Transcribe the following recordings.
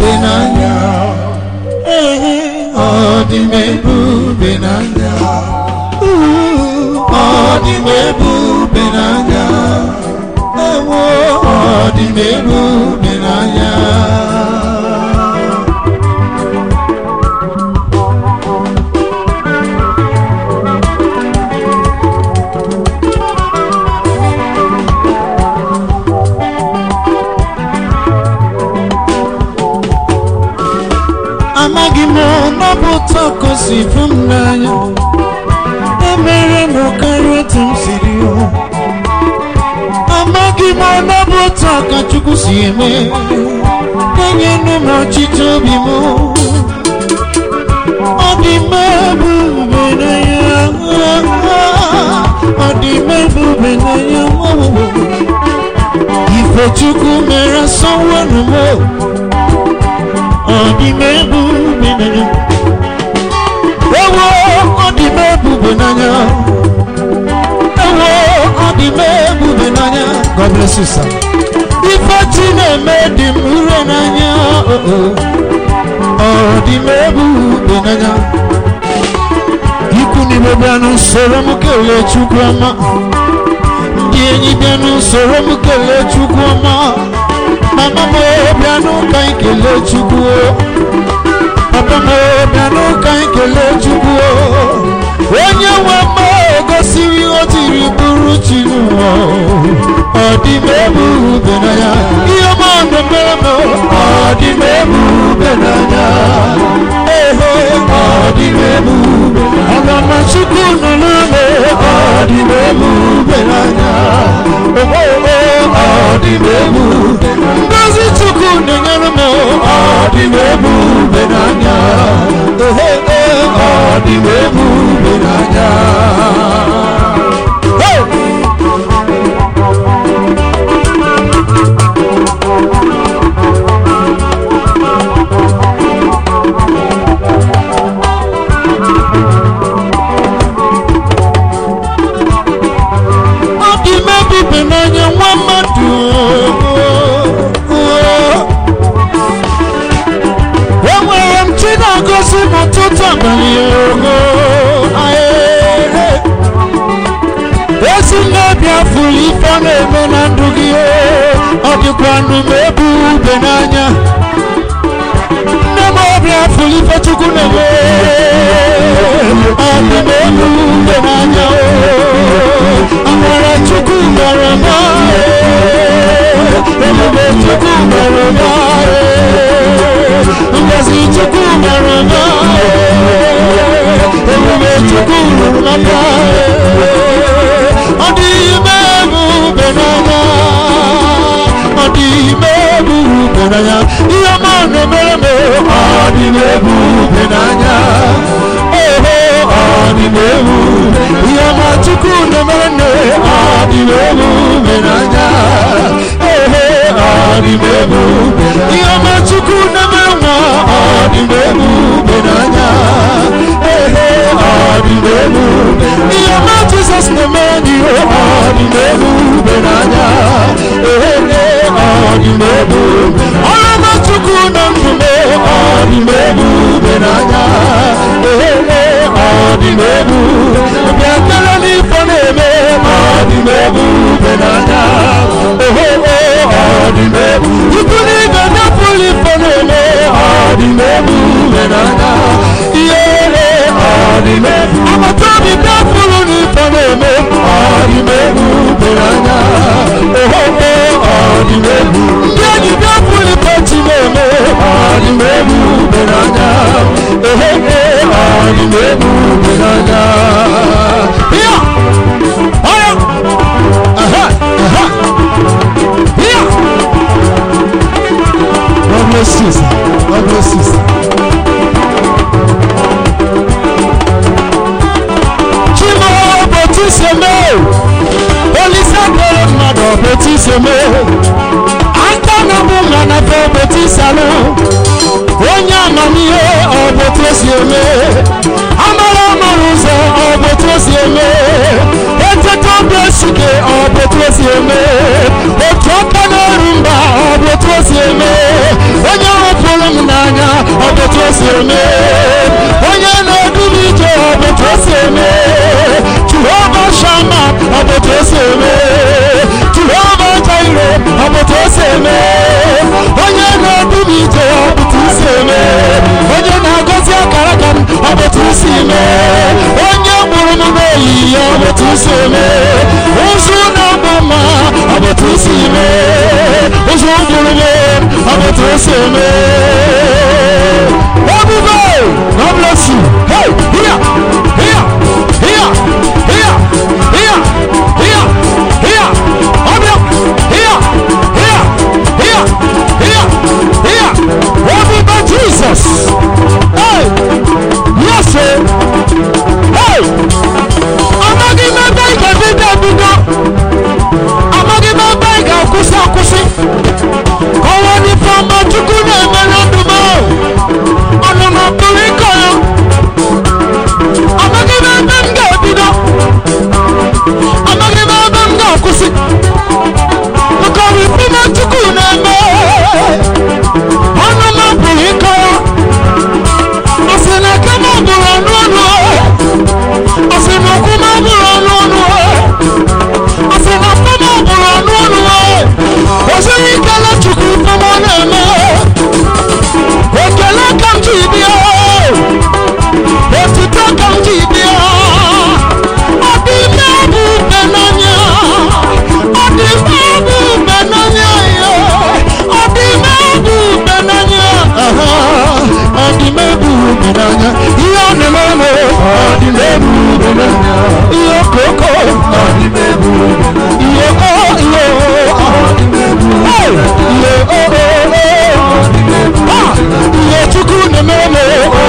ebube n'anya ọ dị m ebube n'anya ọ dị m ebube n'anya ewo ọ dị m ebube n'anya amaghị m na ọ bụ ụtọ ka o si fụ m n'anya emere m karịa otu m siri hụ amaghị m na ọ bụ ụtọ ka chukwu si eme enyenụ m ọchịchị obi m ọ dị m ebube n'anya ọ dị m ebube n'anya ife chukwu mere asọwanụ m ọ dị m ebube n'anya ewo ọ dị m ebube n'anya ewo ọ dị m ebube n'anya God bless you sir ife chi na-eme dị m ure n'anya oh, oh. ọ dị m ebube n'anya ikwu n'ime bịa n'usoro m kelee chukwu ọma ndị enyi bịa n'usoro m kelee chukwu ọma mama m bịa n'ụka anyị kelee chukwu o. papa m bịa n'ụka anyị kelee chukwu o. onye nwe m gosiri o jiri bụrụ chi n'ụwa ọ dị m ebube n'anya ihe ọma na-emere m ọ dị m ebube n'anya ehe ọ dị m ebube aga m chukwu nọ n'ụlọ ọ dị m ebube n'anya ogbogbo ọ dị m ebube ngozi chukwu na-enyere m ọ dị m ebube n'anya ehe ọ dị m ebube n'anya Hey! ọ dị m ebube n'anya nwa mmadụ enwere m chi na-agọzi m ọtụtụ abalị ogo ezi nnebi afụrụ ife ọ na-eme na ndụ gị ọ dịkwa ndụ m ebube n'anya nne m ọbịa afụrụ ife chukwu na-eme ọ dị m ebube n'anya amara chukwu mere m ebube chukwu mere m ngozi chukwu mere m ebube chukwu rụrụ m ọ dị ime ebube n'anya ọ dị ime ebube n'anya ihe ọma na-emere m ọ dị m ebube n'anya oho ọ dị m ebube ihe ọma chukwu na-emere nne ọ dị m ebube n'anya oho ọ dị m ebube ihe ọma chukwu na-emere nwa ọ dị m ebube n'anya ehe ọ dị m ebube ihe ọma jizọs na-emere gị ọ dị m ebube n'anya ehe ọ dị m ebube ọrụ ọma chukwu na ndụ m ọ dị m ebube n'anya ehe ọ dị m ebube bịa kele n'ife na-eme ọ dị m ebube n'anya ehe ọ dị m ebube ikwu n'ibe nyepụrụ ife na-eme ọ dị m ebube n'anya ihe ọ dị m ebube agbata obi bịapụrụ n'ife na-eme ọ dị m ebube n'anya ehe ọ dị m ebube ndị enyi bịapụrụ ife chi na-eme ọ dị m ebube n'anya ehe ọ dị m ebube n'anya ya ọya aha aha ya God bless you, sir. God bless you, sir. Chimo obotu si eme Olise kere mmadụ obotu si eme Aka na mụ ma na fe obotu si alụ Onye amamihe obotu si eme Amara amara ụzọ obotu si eme Eteta obi esike obotu si eme Otu aka n'ọrụ mba obotu si eme Onye hụpụrụ m eme onye na-edu m ije ọ bụ otu o si eme jehova shama ọ bụ otu o si eme jehova jaire ọ bụ otu o si eme onye na-edu m ije ọ bụ otu o si eme onye na-agọzi akara aka m ọ bụ otu o si eme onye mụrụ m n'oyiyi ọ bụ otu o si eme ụzụ na-agba mma ọ bụ otu o si eme ụzụ mkpụrụ m ọ bụ otu o si eme ebube God bless you hey here here here here here here here ọbịa here here here here here ebube Jesus hey yes sir hey amaghị m ebe ị ga-ebido ebido amaghị m ebe ị ga-akwụsị akwụsị ọnwa n'ife ọma chukwu na-emere ndụ m ọnụnụ pụrụ ịkọ ya amaghị m ebe m ga-ebido amaghị m ebe m ga-akwụsị maka ọrụ ife na chukwu na-eme ọnụ m pụrụ ịkọ ya ọ sị na aka m bụrụ ọnụ ọnụ ọ sị na ụkwụ m bụrụ ọnụ ọnụ ọ sị na afọ m bụrụ ọnụ ọnụ o sịghị ikele chukwu ife m na-eme ekele ka m ji bịa otuto ka m ji bịa ọ dị ime bụ ube n'anya ọ dị ime bụ ube n'anya ya ọ dị ime bụ ube n'anya aha, ọ dị ime bụ ube n'anya ihe ọ na-eme ọ dị ime bụ ube n'anya ihe okoko ọ dị ime bụ ube n'anya ihe o ihe o Hey! ihe o o o Ah! ihe chukwu na-eme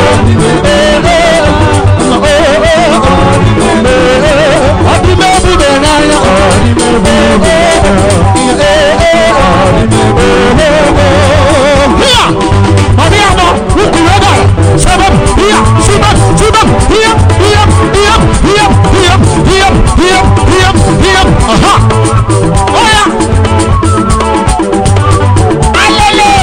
ọdịme ebube n'anya Here! ọdị abọ ukwuru ebe a sebem here sebem sebem here here here here here here here here here aha ọya alele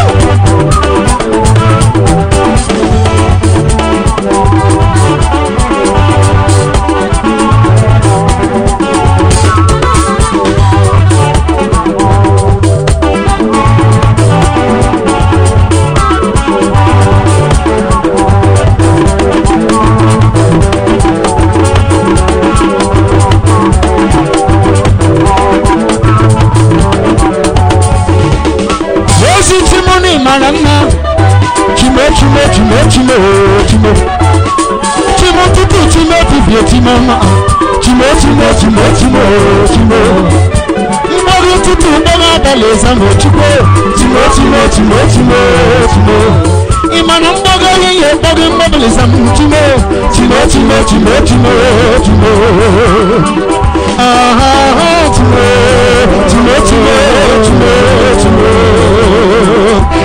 ozi timoni mara mma chimo chimo chimo chimo chimo chimo tupu chimo bibie chimo ma chimo chimo chimo chimo chimo mgbọrọ tutu mgbọrọ abalị ezamo chimo chimo chimo chimo chimo chimo ịmana mgbọrọ ehihie mgbọrọ mgbọrọ ezamo chimo chimo chimo chimo chimo chimo aha chimo chimo chimo chimo chimo